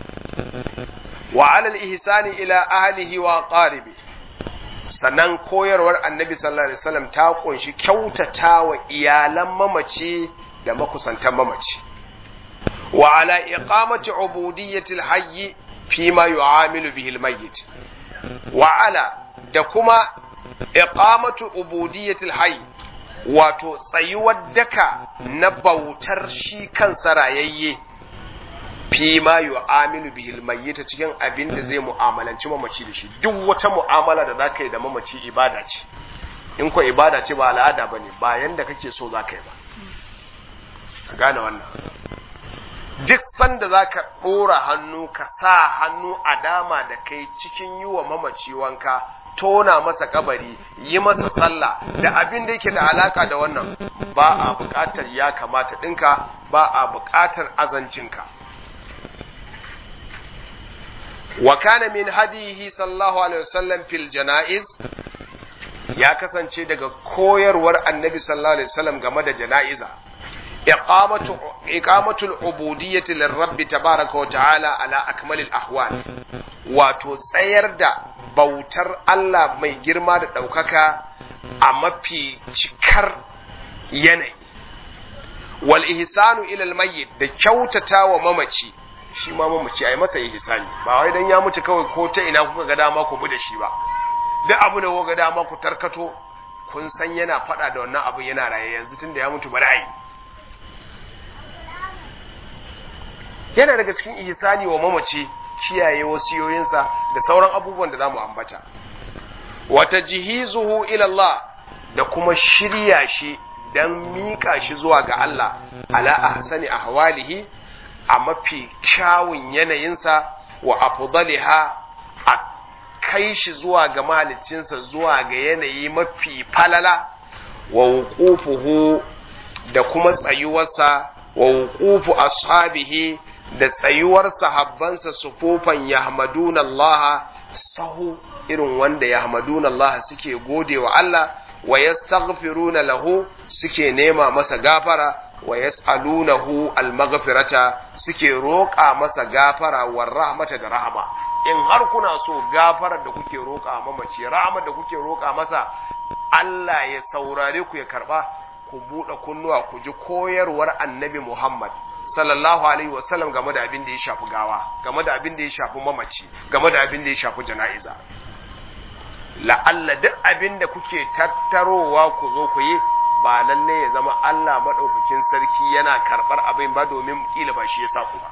wa alal ihsani ila ahlihi wa qaribi sannan koyarwar annabi sallallahu alaihi wasallam ta kunshi kyautata wa iyalan mamaci da makusantan mamaci wa ala iqamati ubudiyyati alhayy fi ma yu'amilu bihi almayyit wa ala da kuma iqamatu ubudiyyati alhayy wato tsayuwar daka na bautar shi kansa rayayye fi ma yu'amilu bihi almayyit cikin abin da zai mu'amalanci mamaci da shi duk wata mu'amala da zaka yi da mamaci ibada ce in ko ibada ce ba al'ada bane ba yanda kake so zaka yi ba ka gane wannan duk sanda za ka ɗora hannu ka sa hannu a dama da kai cikin yi wa mamaci wanka tona masa kabari yi masa sallah da abin da yake da alaka da wannan ba a buƙatar ya kamata ɗinka ba a buƙatar azancinka wa kana min hadihi sallallahu alaihi wasallam fil janaiz ya kasance daga koyarwar annabi sallallahu alaihi wasallam game da jana'iza إقامة إقامة العبودية للرب تبارك وتعالى على أكمل الأحوال وتسير دا بوتر الله مي جرما دا دوكاكا أما في شكر يني والإحسان إلى الميت دا كوتتا وممشي shi ma mamaci a yi masa ihsani ba wai dan ya mutu kawai ko ta ina kuka ga dama ku bi da shi ba duk abu da kuka ga dama ku tarkato kun san yana faɗa da wannan abu yana raye yanzu tunda ya mutu bari a yi yana daga cikin ihsani wa mamaci kiyaye wasiyoyinsa da sauran abubuwan da zamu ambata wata jihizuhu ila Allah da kuma shirya shi dan mika shi zuwa ga Allah ala ahsani ahwalihi a mafi kyawun yanayinsa wa afdaliha a kai shi zuwa ga mahaliccinsa zuwa ga yanayi mafi falala wa wuqufuhu da kuma tsayuwarsa wa wuqufu ashabihi da tsayuwar sahabbansa sufufan yahmaduna Allah sahu irin wanda yahmaduna Allah suke gode wa Allah wa yastaghfiruna lahu suke nema masa gafara wa yas'alunahu almaghfirata suke roƙa masa gafara war rahmata da rahama in har kuna so gafarar da kuke roƙa mamaci rahmar da kuke roƙa masa Allah ya saurare ku ya karba ku buɗe kunnuwa ku ji koyarwar annabi Muhammad sallallahu alaihi wasallam game da abin da ya shafi gawa game da abin da ya shafi mamaci game da abin da ya shafi jana'iza la'alla duk abin da kuke tattarowa ku zo ku yi ba lalle ya zama Allah maɗaukakin sarki yana karɓar abin ba domin ƙila ba shi ya sa ku ba.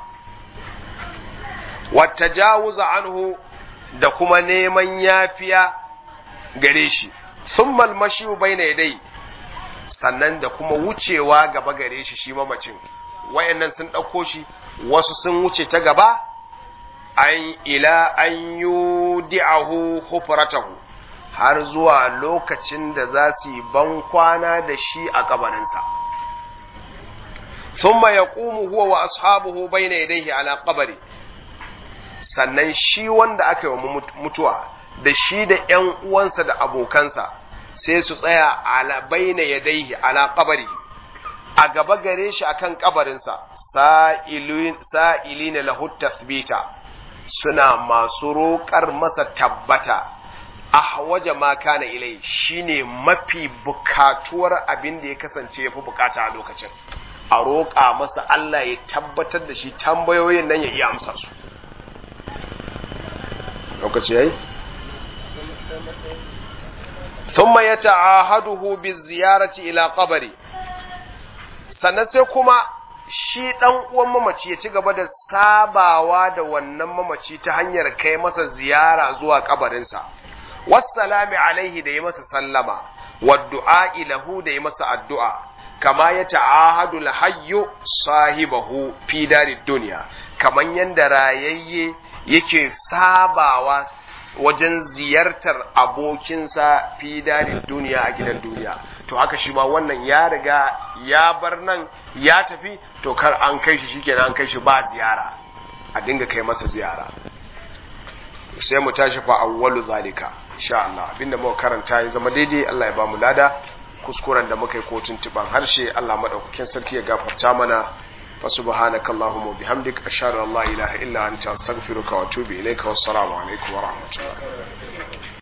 Wata jawuza anhu da kuma neman yafiya gare shi, sun malmashi bai na dai sannan da kuma wucewa gaba gare shi shi mamacin, wayannan sun ɗauko shi, wasu sun wuce ta gaba, an ila an yi di'ahu hufratahu. har zuwa lokacin da za su yi ban kwana da shi a kabarinsa. Thumma ya ƙumu huwa wa ashabuhu bai na yadaihi ala kabari, sannan shi wanda aka yi wa mutuwa da shi da ‘yan uwansa da abokansa sai su tsaya ala bai na yadaihi ala kabari, a gaba gare shi akan kabarinsa, sa'ili na lahu tasbita suna masu roƙar masa tabbata. ahwaja ma kana ilai shine mafi bukatuwar abin da ya kasance yafi bukata a lokacin a roƙa masa Allah ya tabbatar da shi tambayoyin nan ya iya amsa su lokaci yayi thumma yata'ahaduhu biziyarati ila qabri sannan sai kuma shi dan uwan mamaci ya ci gaba da sabawa da wannan mamaci ta hanyar kai masa ziyara zuwa kabarinsa wassalami alaihi da yi masa sallama waddu'a lahu da yi masa addu'a kama ya ta'ahadu lahayyu sahibahu fi darid duniya kaman yanda rayayye yake sabawa wajen ziyartar abokinsa fi darid duniya a gidan duniya to haka shi ma wannan ya riga ya bar nan ya tafi to kar an kai shi shikenan an kai shi ba ziyara a dinga kai masa ziyara sai mu tashi fa awwalu zalika insha Allah abinda muka karanta ya zama daidai Allah ya ba mu lada kuskuren da muka yi ko tuntuban harshe Allah madaukakin sarki ya gafarta mana fa subhanaka allahumma bihamdik ashhadu an la ilaha illa anta astaghfiruka wa atubu ilaika wassalamu alaikum wa rahmatullahi